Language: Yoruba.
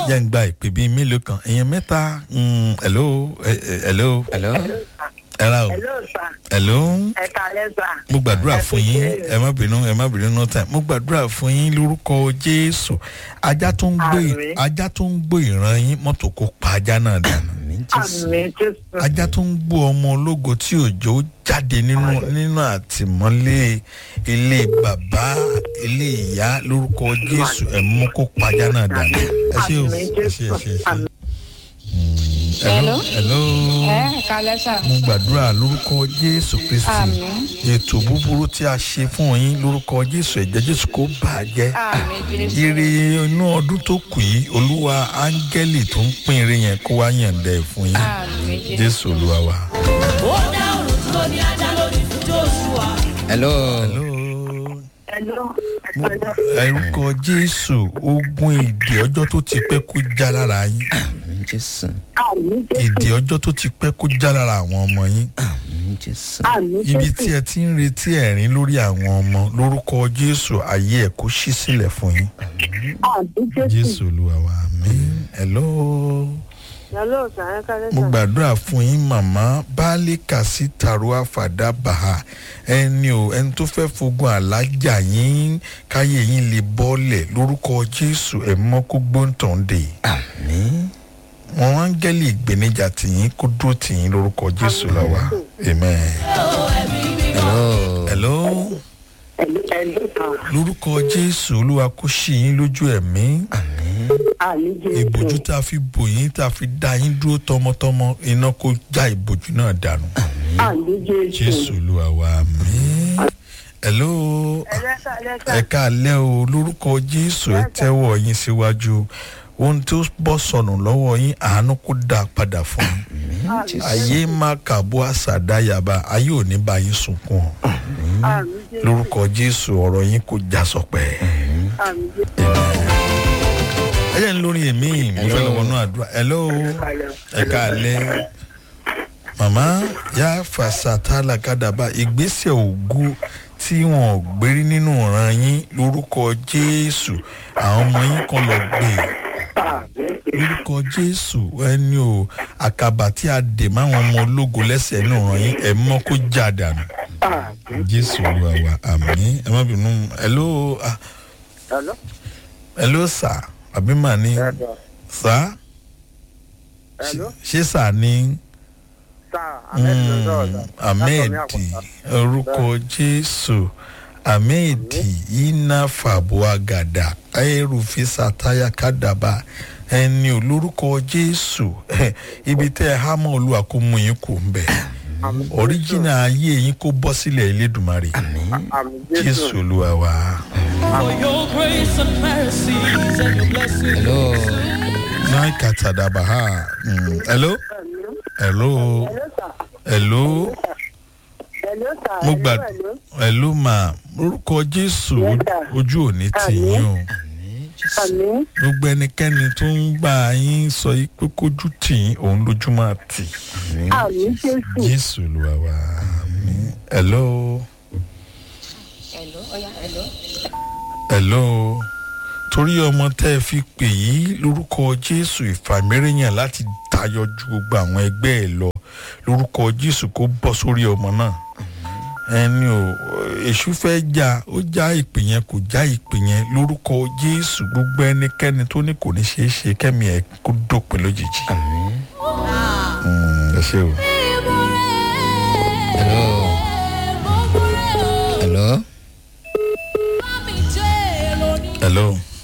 jẹ́ ń gba ìpè bíi mélòó kan èèyàn mẹ́ta mm, hello eh, eh, hello hello. ẹ ra o Hello, sir. hello Ẹ kálẹ́ sà. mo gbàdúrà Ẹ fún kú yín iṣẹ́. ẹ má bínú ẹ má bínú no time mo gbàdúrà fún yín lórúkọ jésù ajá tó ń gbé Àmín. ajá tó ń gbé ìran yín mọ́tò kó pa ajá náà dànù àmì jésù. Àmì Jésù. ajá tó ń gbó ọmọ ológo tí òjò jáde nínú nínú àtìmọ́lé ilé bàbá ilé ìyá lórúkọ jésù ẹ mú kó pa ajá náà dànù ẹ ṣé o Àmín ẹ ṣé ẹ ṣé ẹ ṣé. Àmín. Mm, hello hello ẹ kálẹ́ sà. mo gbàdúrà lórúkọ jésù kristi Àmín. ètò búburú tí a ṣe fún yín lórúkọ jésù ẹ̀jẹ̀ jésù kò bàjẹ́ àmì jésù. ire inú ọdún tó kù yìí olúwa áńgẹ́lì tó ń pín ire yẹn kó wá yànda ẹ̀ fún yín àmì jésù. jésù olúwa wa. hello. hello Hello. Ẹ kálẹ́. ẹrúkọ jésù ogun ìdè ọjọ́ tó ti pẹ́ kó já lára yín àmì jésù. Àmì Jésù. ìdè ọjọ́ tó ti pẹ́ kó já lára àwọn ọmọ yín àmì jésù. Àmì ibi tí Jésù. ẹ ti ń retí ẹ̀rín lórí àwọn ọmọ lórúkọ jésù ayé ẹ̀ kó ṣí sílẹ̀ fún yín Àmì Jésù. jésù olúwa wa àmín hello. Hello, sir. Ẹ kálẹ́ mo sà. gbàdúrà fún yín màmá baálé kàsí tàrúwà fàdà bàhà ẹni o ẹni tó fẹ́ fogun àlájà yín káyé yín lè bọ́lẹ̀ lórúkọ jésù ẹ̀ mọ́ kó gbóǹtàn dè àmì. wọn áńgẹ́lì ìgbéníjà tìyín kó dúró tìyín lórúkọ jésù lọ́wọ́ amen. hello. hello Hello, hello, sir. lórúkọ jésù olúwa kó ṣí yín lójú ẹ̀mí àmì. Àmì Jésù. ìbòjú tá a fi bò yín tá a fi dá yín dúró tọmọtọmọ iná kó já ìbòjú náà dànù. Àmì Jésù. jésù olúwa wa mi. hello Ẹ kálẹ́ sà. ẹ káalẹ́ o lórúkọ jésù ẹ tẹ́wọ̀ yín síwájú ohun tó bọ́ sọnù lọ́wọ́ yín àánú kó dá a padà fún yín àmì jésù. ayé má kàbó àṣàdáyàbá ayé ò ní bá yín sunkún o Àmì Jésù. lórúkọ jésù ọ̀rọ̀ yín kò já sọpẹ́ Àmì Jésù. ẹ jẹ́ ń lórí èmi mo fẹ́ lọ́wọ́ náà àdúrà hello ẹ káalẹ́ màmá yá fàṣàtàlà kàdàbà ìgbésẹ̀ ògo tí wọn ò gbérí nínú ọ̀ràn yín lórúkọ jésù àwọn ọmọ yín kan lọ gbé lórúkọ jésù ẹni o àkàbà tí a dè máwọn ọmọ ológo lẹ́sẹ̀ nínú ọ̀ràn yín ẹ̀ mọ́ kó já dànù jésù olúwa wa àmì ẹ má bínú hello ah, Hello. hello sir àbí màá ní sir Hello. ṣé sir ní Sir, Ahmed ló sọ̀rọ̀ sà. ahmed Látọ̀ ní Àpáta. orúkọ jésù ahmed iná fàbúàgàdà ayérufisa táyà kádàbà ẹni olórúkọ jésù ibi tẹ ẹ hámọ olúwa kó mú yín kó ń bẹ ọríjìnà ayé yín kó bọ́ sílẹ̀ elédùnmarè Àmì jésù Jésù. olúwa wa. For your grace and mercies and your blessings. hello. náà kàtàdàbà ha Mm, hello hello Hello, sir. hello Hello, sir. mo Hello, gbà hello. hello ma orúkọ jésù Yes, sir. ojú òní tì yín o Àmì. gbogbo ẹnikẹ́ni tó ń gbà yín sọ yí pé kójú tì yín òun lójú máa tì Àmì Jésù. jésù olúwa wa àmín. hello hello ọ̀ya hello. hello torí ọmọ tẹ́ ẹ fi pè yí lórúkọ jésù ìfàmìíràn láti tayọ ju gbogbo àwọn ẹgbẹ́ ẹ lọ lórúkọ jésù kó bọ́ sórí ọmọ náà ẹni o èṣù fẹ́ já ó já ìpè yẹn kò já ìpè yẹn lórúkọ jésù gbogbo ẹnikẹ́ni tó ní kò ní ṣeé ṣe kẹ́mi ẹ̀ kó dópin lójijì. Mm, ẹ ṣe o. hello. hello. hello